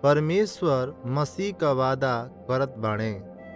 परमेश्वर मसीह का वादा करत बाणे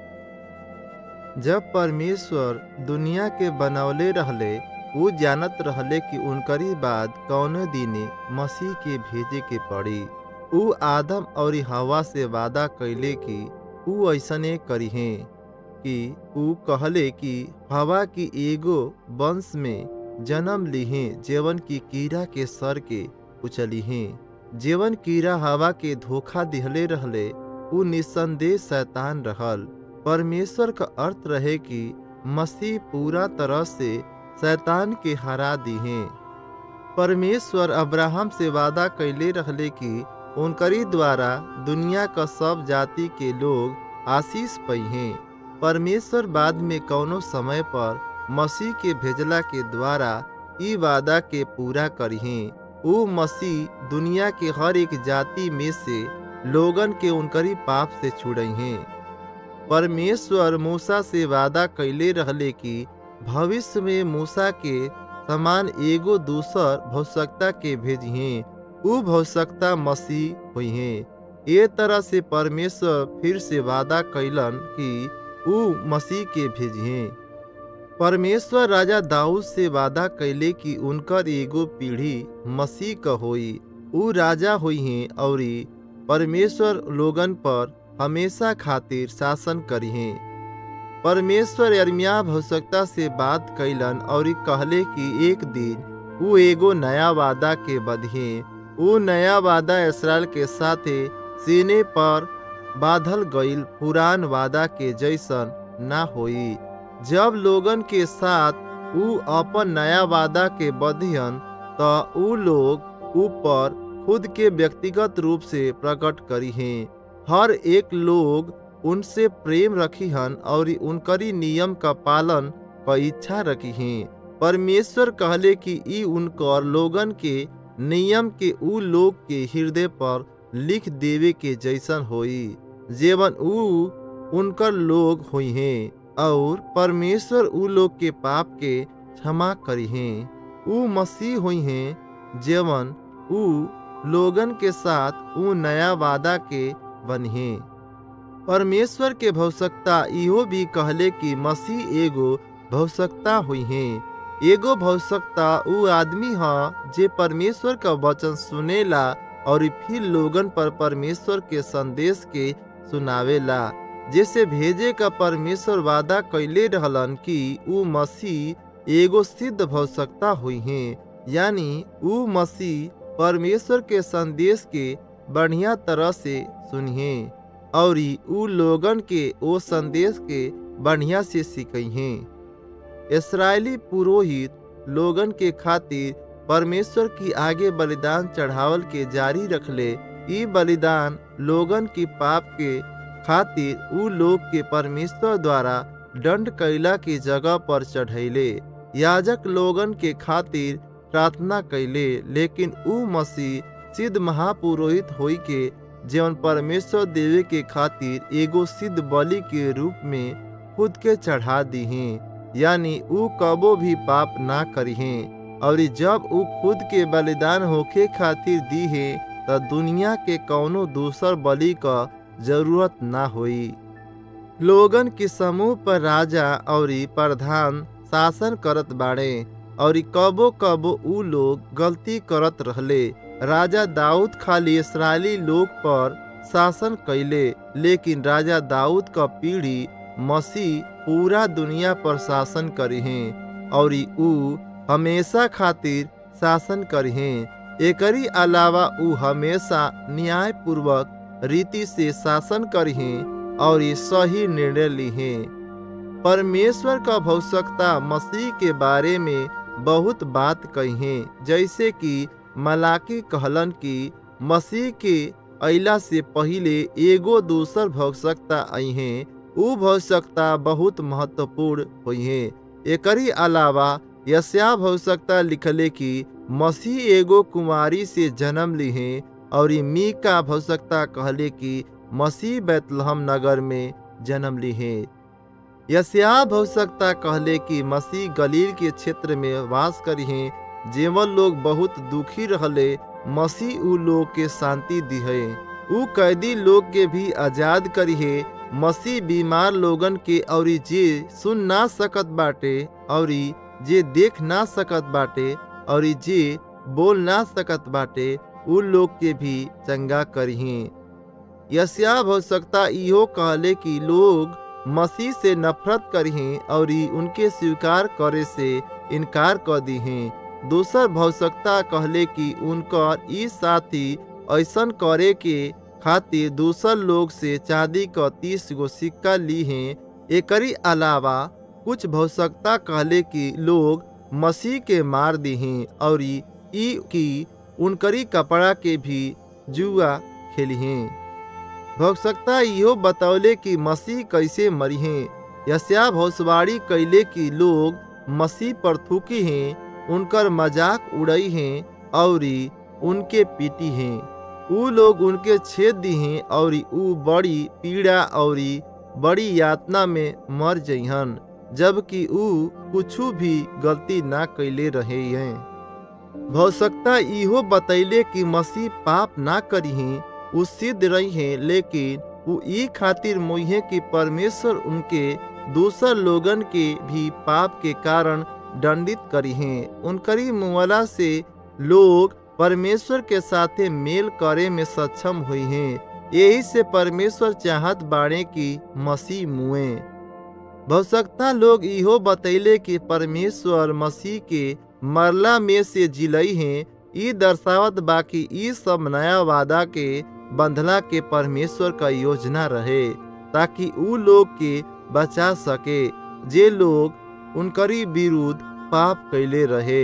जब परमेश्वर दुनिया के बनवले रहले उ जानत रहले कि उनकरी बाद कौनो दिने मसीह के भेजे के पड़ी उ आदम और हवा से वादा कैले कि उ ऐसने करिहे कि उ कहले कि हवा की एगो वंश में जन्म लिहे जेवन की कीड़ा के सर के उचलिहे जेवन कीड़ा हवा के धोखा दिहले रहले उ निसंदेह शैतान रहल परमेश्वर का अर्थ रहे कि मसीह पूरा तरह से शैतान के हरा दिहे परमेश्वर अब्राहम से वादा कैले रहले कि उनकरी द्वारा दुनिया का सब जाति के लोग आशीष पइहे परमेश्वर बाद में कौनो समय पर मसीह के भेजला के द्वारा ई वादा के पूरा करिहे उ मसीह दुनिया के हर एक जाति में से लोगन के उनकरी पाप से छुड़हे परमेश्वर मूसा से वादा कैले रहले कि भविष्य में मूसा के समान एगो दूसर भौसकता के भेजिहे उ भौसकता मसीह हुई ये तरह से परमेश्वर फिर से वादा कैलन कि उ मसीह के भेजिहे परमेश्वर राजा दाऊद से वादा कैले कि उनकर एगो पीढ़ी मसीह क होई उ राजा हुई हैं और परमेश्वर लोगन पर हमेशा खातिर शासन करिहे परमेश्वर यर्मिया भौसकता से बात कैलन और कहले कि एक दिन उ एगो नया वादा के बधिए उ नया वादा इसराइल के साथे सीने पर बाधल गईल पुरान वादा के जैसन ना होई जब लोगन के साथ उ अपन नया वादा के बधियन त उ लोग ऊपर खुद के व्यक्तिगत रूप से प्रकट करिहे हर एक लोग उनसे प्रेम रखिहन और उनकरी नियम का पालन क इच्छा रखिहे परमेश्वर कहले कि ई उनकर लोगन के नियम के उ लोग के हृदय पर लिख देवे के जैसन होई जेवन उ उनकर लोग हुई हैं और परमेश्वर उ लोग के पाप के क्षमा करिहे उ मसीह हुई हैं जेवन उ लोगन के साथ उ नया वादा के बनिहे परमेश्वर के भौसकता इहो भी कहले कि मसीह एगो भौसकता हुई है एगो भौसकता उ आदमी ह जे परमेश्वर का वचन सुनेला और फिर लोगन पर परमेश्वर के संदेश के सुनावेला जैसे भेजे का परमेश्वर वादा कैले रहलन कि उ मसीह एगो सिद्ध भौसकता हुई है यानी उ मसीह परमेश्वर के संदेश के बढ़िया तरह से सुनिए और उ लोगन के ओ संदेश के बढ़िया से सिखइहे इसराइली पुरोहित लोगन के खातिर परमेश्वर की आगे बलिदान चढ़ावल के जारी रखले ई बलिदान लोगन की पाप के खातिर उ लोग के परमेश्वर द्वारा दंड कैला की जगह पर चढ़ैले याजक लोगन के खातिर प्रार्थना कैले लेकिन उ मसीह सिद्ध महापुरोहित होई के जीवन परमेश्वर देवे के खातिर एगो सिद्ध बलि के रूप में खुद के चढ़ा दीहे यानी उ कबो भी पाप ना करिहे और जब उ खुद के बलिदान होके खातिर दीहे त दुनिया के कौनो दूसर बलि का जरूरत ना होई लोगन के समूह पर राजा और प्रधान शासन करत बाड़े और कबो कबो उ लोग गलती करत रहले राजा दाऊद खाली इसराइली लोग पर शासन कैले लेकिन राजा दाऊद का पीढ़ी मसीह पूरा दुनिया पर शासन करिहे और उ हमेशा खातिर शासन करिहे एकरी अलावा उ हमेशा न्याय पूर्वक रीति से शासन करिहे और सही निर्णय लिहे परमेश्वर का भौसकता मसीह के बारे में बहुत बात कहे जैसे कि मलाकी कहलन कि मसीह के अला से पहले एगो दूसर भौसकता अहे उ भौसकता बहुत महत्वपूर्ण हुई एकरी अलावा यस्या भौसकता लिखले कि मसीह एगो कुमारी से जन्म लिहे और मी का भौसकता कहले कि मसीह बैतलहम नगर में जन्म लिहे यस्या भौसकता कहले कि मसीह गलील के क्षेत्र में वास करिहे जेवन लोग बहुत दुखी रहले मसीह उ लोग के शांति दिहे ऊ कैदी लोग के भी आजाद करिहे मसीह बीमार लोगन के और जे सुन ना सकत बाटे और जे देख ना सकत बाटे और जे बोल ना सकत बाटे उ लोग के भी चंगा करिहे यस्या हो सकता इहो कहले कि लोग मसीह से नफरत करिहे और उनके स्वीकार करे से इनकार कर दिहे दूसर भौसकता कहले कि उनकर ई साथी ऐसन करे के खातिर दूसर लोग से चांदी क तीस गो सिक्का ली हैं एकरी अलावा कुछ भौसकता कहले कि लोग मसीह के मार दिहे और ई की उनकरी कपड़ा के भी जुआ खेलिहे भौसकता इहो बतौले कि मसीह कैसे मरिहे यस्या भौसवाड़ी कैले कि लोग मसीह पर थूकी हैं उनकर मजाक उड़ई हैं और उनके पीटी हैं ऊ लोग उनके छेद दी हैं और ऊ बड़ी पीड़ा और बड़ी यातना में मर जइहन जबकि ऊ कुछ भी गलती ना कैले रहे हैं भौसकता इहो बतैले कि मसीह पाप ना करिहे ऊ सिद्ध रही हैं लेकिन वो ई खातिर मोहे कि परमेश्वर उनके दूसर लोगन के भी पाप के कारण दंडित करी हैं उनकरी मुआला से लोग परमेश्वर के साथे मेल करे में सक्षम हुई हैं यही से परमेश्वर चाहत बाड़े कि मसीह मुए भौसकता लोग इहो बतैले कि परमेश्वर मसीह के मरला में से जिलई हैं ई दर्शावत बाकी ई सब नया वादा के बंधला के परमेश्वर का योजना रहे ताकि ऊ लोग के बचा सके जे लोग उनकरी विरुद्ध पाप कैले रहे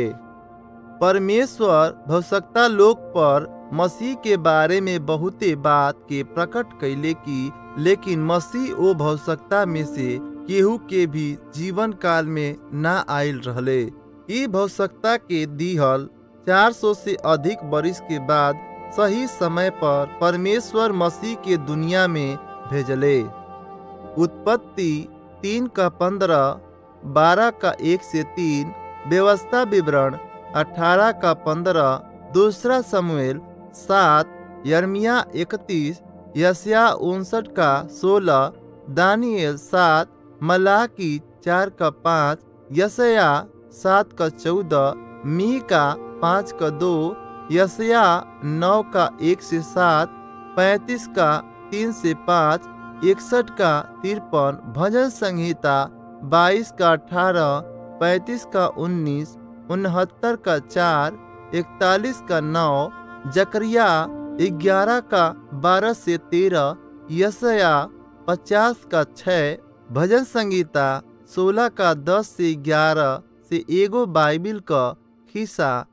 परमेश्वर भवसकता लोग पर मसीह के बारे में बहुते बात के प्रकट कैले की लेकिन मसीह ओ भवसकता में से केहू के भी जीवन काल में ना आयल रहले ई भवसकता के दिहल 400 से अधिक बरिस के बाद सही समय पर परमेश्वर मसीह के दुनिया में भेजले उत्पत्ति तीन का पंद्रह बारह का एक से तीन व्यवस्था विवरण अठारह का पंद्रह दूसरा समूएल सात यर्मिया इकतीस यसिया उनसठ का सोलह दानियल सात मलाकी चार का पाँच यशया सात का चौदह मी का पाँच का दो यशया नौ का एक से सात पैंतीस का तीन से पाँच इकसठ का तिरपन भजन संहिता बाईस का अठारह पैंतीस का उन्नीस उनहत्तर का चार इकतालीस का नौ जकरिया ग्यारह का बारह से तेरह यशया पचास का छः भजन संगीता सोलह का दस से ग्यारह से एगो बाइबिल का हिस्सा